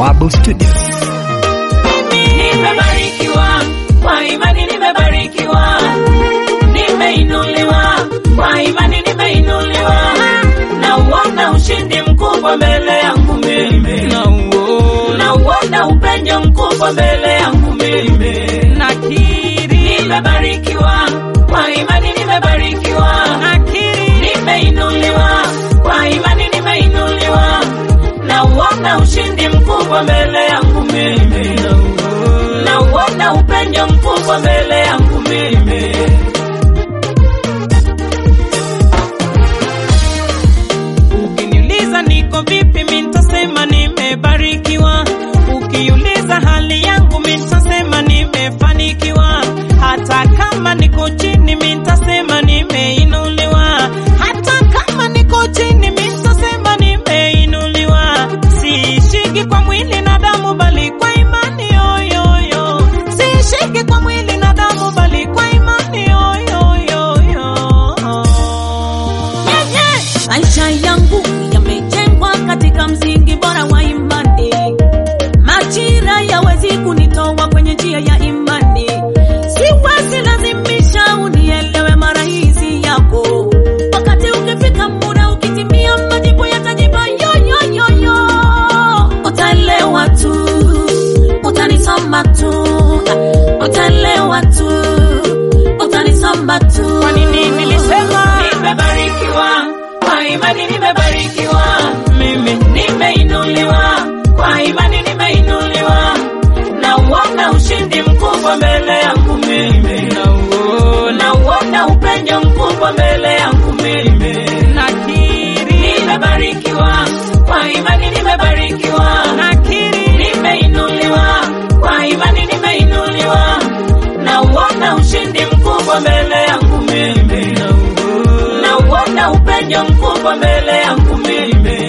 Bawabu Studios. Nimebarikiwa kwa imani, nimebarikiwa, nimeinuliwa kwa imani, nimeinuliwa, na uona ushindi mkubwa mbele yangu mimi, na uona upenyo mkubwa mbele yangu mimi. Nimebarikiwa kwa imani, nimebarikiwa, nimeinuliwa kwa imani, nimeinuliwa, na uona ushindi mkubwa mbele yangu mimi, na uona upenyo mkubwa mbele yangu mimi. Ukiniuliza niko vipi, mi nitasema nimebarikiwa. Ukiuliza hali yangu, mi nitasema nimefanikiwa. Hata kama niko chini, mi nitasema nimeinuliwa. Hata kama niko chini, mi nitasema nimeinuliwa. Siishiki kwa mwili na damu, bali kwa imani yoyoyo. Siishiki kwa mwili na damu, bali kwa imani yoyoyo. Maisha yangu yamejengwa katika msingi bora wa imani. Majira yawezi kunitoa kwenye njia ya imani. Siwezi lazimisha unielewe mara hizi yako. Wakati ukifika muda ukitimia, majibu yatajipa yoyoyoyo. Utaelewa tu, utanisoma tu, utaelewa tu, utanisoma tu. Kwa nini nilisema Nimebarikiwa kwa imani, nimebarikiwa, mimi nimeinuliwa kwa imani, nimeinuliwa, na uona ushindi mkubwa mbele yangu mimi, nauona na uona upenyo mkubwa mbele yangu mimi. nakiri Nimebarikiwa kwa imani, nimebarikiwa, nakiri nimeinuliwa kwa imani, nimeinuliwa, na uona ushindi mkubwa mbele yangu mimi, na uona upenyo mkubwa mbele yangu mimi.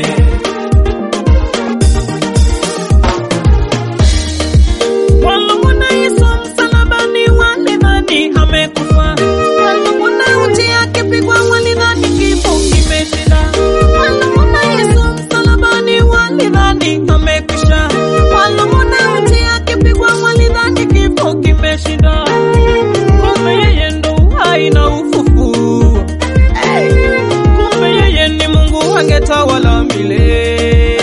Walimwona Yesu msalabani, walidhani amekufa. Walimwona uchi akipigwa, walidhani kifo kimeshinda. Walimwona Yesu msalabani, walidhani amekwisha. Walimwona uchi akipigwa, walidhani kifo kimeshinda. Kumbe yeye ndo uhai na ufufuo. Kumbe yeye ni Mungu angetawala milele.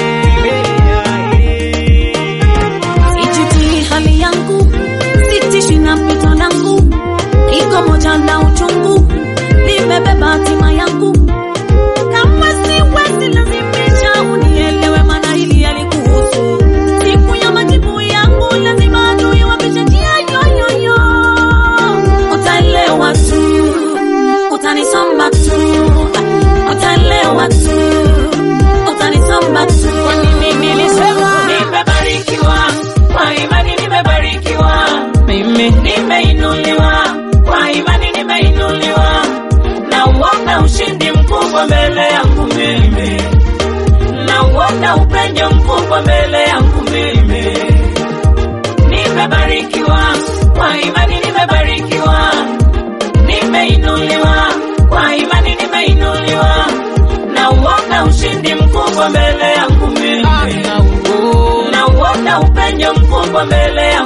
Sijuti hali yangu, sitishi na pito langu, iko moja na uchungu, nimebeba hatima yangu. Kama siwezi lazimisha unielewe, maana hili yalikuhusu. Siku ya majibu yangu lazima adui wapishe njia yoyoyo. Utaelewa tu, utanisoma tu, utaelewa tu, utanisoma tu. Kwa nini nilisema Nimebarikiwa kwa imani, nimebarikiwa, mimi nimeinuliwa kwa imani, nimeinuliwa, na uona ushindi mkubwa mbele yangu mimi, na uona upenyo mkubwa mbele yangu mimi. Nimebarikiwa kwa imani, nimebarikiwa, nimeinuliwa kwa imani, nimeinuliwa, na uona ushindi mkubwa mbele yangu mimi nauona na uona upenyo mkubwa mbele yangu